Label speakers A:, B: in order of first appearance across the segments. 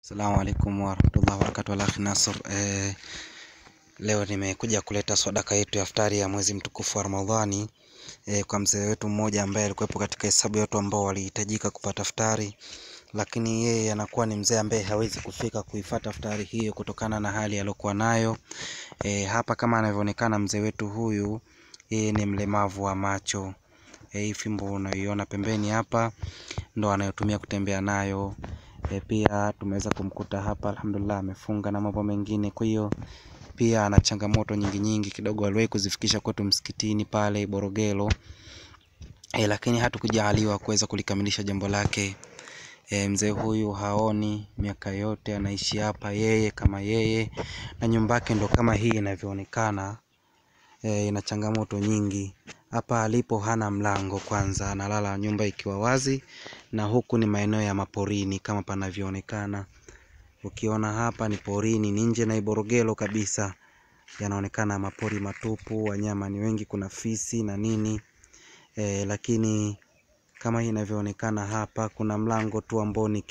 A: Assalamu alaikum warahmatullahi wabarakatuh. Alakhi Nasr. Eh, leo nimekuja kuleta sadaka yetu ya iftari ya mwezi mtukufu wa Ramadhani eh, kwa mzee wetu mmoja ambaye alikuwepo katika hesabu ya watu ambao walihitajika kupata iftari, lakini yeye anakuwa ni mzee ambaye hawezi kufika kuifata iftari hiyo kutokana na hali aliyokuwa nayo. Eh, hapa kama anavyoonekana mzee wetu huyu yeye ni mlemavu wa macho. Eh, hii fimbo unaiona pembeni hapa ndo anayotumia kutembea nayo. E, pia tumeweza kumkuta hapa alhamdulillah amefunga na mambo mengine. Kwa hiyo pia ana changamoto nyingi nyingi kidogo, aliwahi kuzifikisha kwetu msikitini pale Borogelo e, lakini hatukujaliwa kuweza kulikamilisha jambo lake. E, mzee huyu haoni, miaka yote anaishi hapa yeye kama yeye, na nyumba yake ndo kama hii inavyoonekana. E, ina changamoto nyingi hapa alipo, hana mlango kwanza, analala nyumba ikiwa wazi, na huku ni maeneo ya maporini kama panavyoonekana. Ukiona hapa ni porini, ni nje na Iborogelo kabisa, yanaonekana mapori matupu, wanyama ni wengi, kuna fisi na nini e, lakini kama hii inavyoonekana hapa, kuna mlango tu ambao ni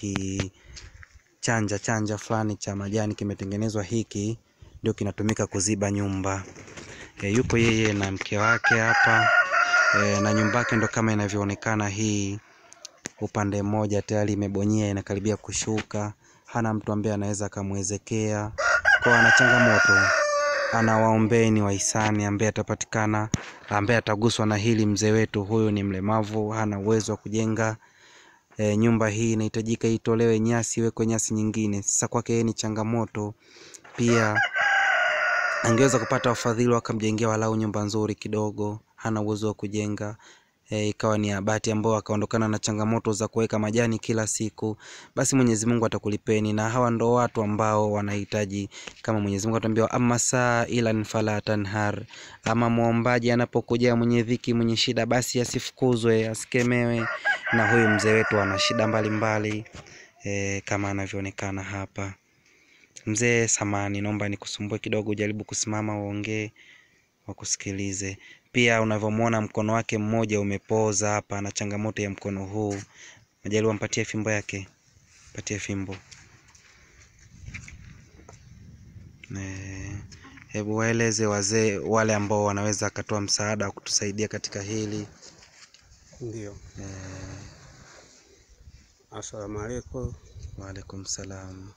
A: kichanja chanja fulani cha majani kimetengenezwa, hiki ndio kinatumika kuziba nyumba. E, yupo yeye na mke wake hapa e, na nyumba yake ndo kama inavyoonekana hii. Upande mmoja tayari imebonyea inakaribia kushuka, hana mtu ambaye anaweza akamwezekea, kwa ana changamoto. Anawaombeni wahisani ambaye atapatikana, ambaye ataguswa na hili. Mzee wetu huyu ni mlemavu, hana uwezo wa kujenga e, nyumba hii inahitajika itolewe nyasi, iwekwe nyasi nyingine. Sasa kwake yeye ni changamoto pia angeweza kupata wafadhili wakamjengea walau nyumba nzuri kidogo, hana uwezo wa kujenga e, ikawa ni abati ambao akaondokana na changamoto za kuweka majani kila siku, basi Mwenyezi Mungu atakulipeni. Na hawa ndo watu ambao wanahitaji, kama Mwenyezi Mungu ataambiwa, amma saa ila fala tanhar, ama muombaji anapokuja mwenye dhiki, mwenye shida, basi asifukuzwe, asikemewe. Na huyu mzee wetu ana shida mbalimbali e, kama anavyoonekana hapa. Mzee samani, naomba nikusumbue kidogo, ujaribu kusimama uongee, wakusikilize. Pia unavyomwona mkono wake mmoja umepoza hapa, na changamoto ya mkono huu. Majaliwa, mpatie fimbo yake, mpatie fimbo. Hebu waeleze wazee wale ambao wanaweza akatoa msaada wa kutusaidia katika hili.
B: Ndio,
A: Eh,
B: assalamu alaikum.
A: waalaikum salam.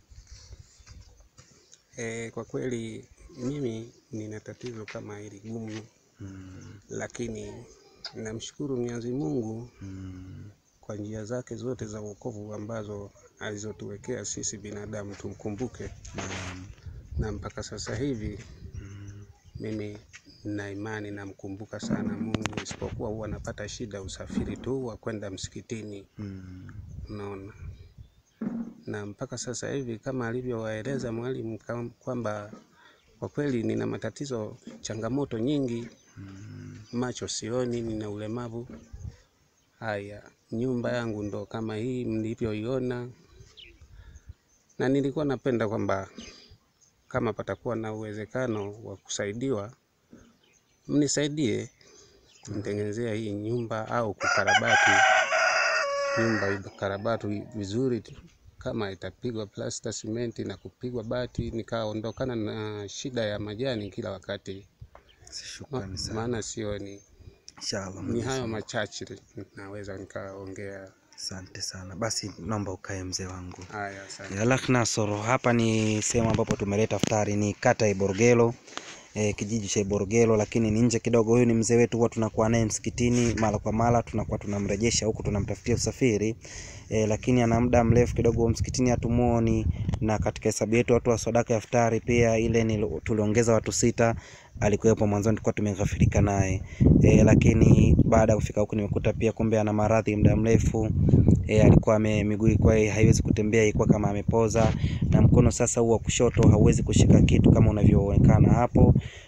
B: E, kwa kweli mimi nina tatizo kama hili gumu,
A: Mm,
B: lakini namshukuru Mwenyezi Mungu
A: mm,
B: kwa njia zake zote za wokovu ambazo alizotuwekea sisi binadamu tumkumbuke,
A: naam,
B: na mpaka sasa hivi
A: mm,
B: mimi na imani namkumbuka sana Mungu, isipokuwa huwa napata shida usafiri tu wa kwenda msikitini,
A: mm,
B: unaona. Na mpaka sasa hivi kama alivyowaeleza mwalimu kam- kwamba kwa kweli nina matatizo, changamoto nyingi,
A: mm,
B: macho sioni, nina ulemavu. Haya, nyumba yangu ndo kama hii mlivyoiona, na nilikuwa napenda kwamba kama patakuwa na uwezekano wa kusaidiwa, mnisaidie kunitengenezea hii nyumba au kukarabati nyumba ikarabati vizuri tu, kama itapigwa plasta simenti na kupigwa bati, nikaondokana na shida ya majani kila wakati,
A: shukrani
B: Ma-
A: sana.
B: maana sioni.
A: Inshallah.
B: Ni hayo machache naweza nikaongea.
A: Asante sana. Basi naomba ukae mzee wangu.
B: Haya, asante.
A: Ya Alakh Nasr, hapa ni sehemu ambapo tumeleta iftari, ni kata ya Iborogelo e, kijiji cha Iborogelo, lakini ni nje kidogo. Huyu ni mzee wetu, huwa tunakuwa naye msikitini mara kwa mara, tunakuwa tunamrejesha huku, tunamtafutia usafiri e, lakini ana muda mrefu kidogo msikitini hatumuoni, na katika hesabu yetu watu wa sadaka ya iftari pia ile ni tuliongeza watu sita, alikuwepo mwanzoni, tulikuwa tumeghafirika naye e, lakini baada ya kufika huku nimekuta pia kumbe ana maradhi muda mrefu e, alikuwa ame miguu ilikuwa haiwezi kutembea, ilikuwa kama amepoza, na mkono sasa huu wa kushoto hauwezi kushika kitu kama unavyoonekana hapo,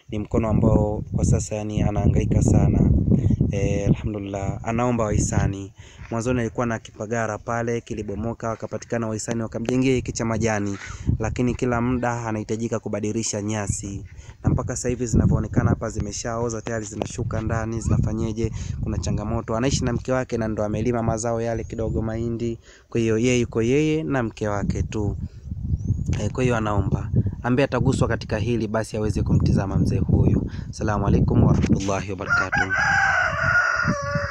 A: ni mkono ambao kwa sasa yani anahangaika sana. E, alhamdulillah anaomba wahisani. Mwanzoni alikuwa na kipagara pale kilibomoka, wakapatikana wahisani wakamjengea hiki cha majani, lakini kila muda anahitajika kubadilisha nyasi, na mpaka sasa hivi zinavyoonekana hapa zimeshaoza tayari, zinashuka ndani, zinafanyeje? Kuna changamoto. Anaishi na mke wake na ndo amelima mazao yale kidogo mahindi, kwa hiyo yeye yuko yeye na mke wake tu. E, kwa hiyo anaomba ambaye ataguswa katika hili basi aweze kumtizama mzee huyu. Asalamu alaikum warahmatullahi wabarakatuh.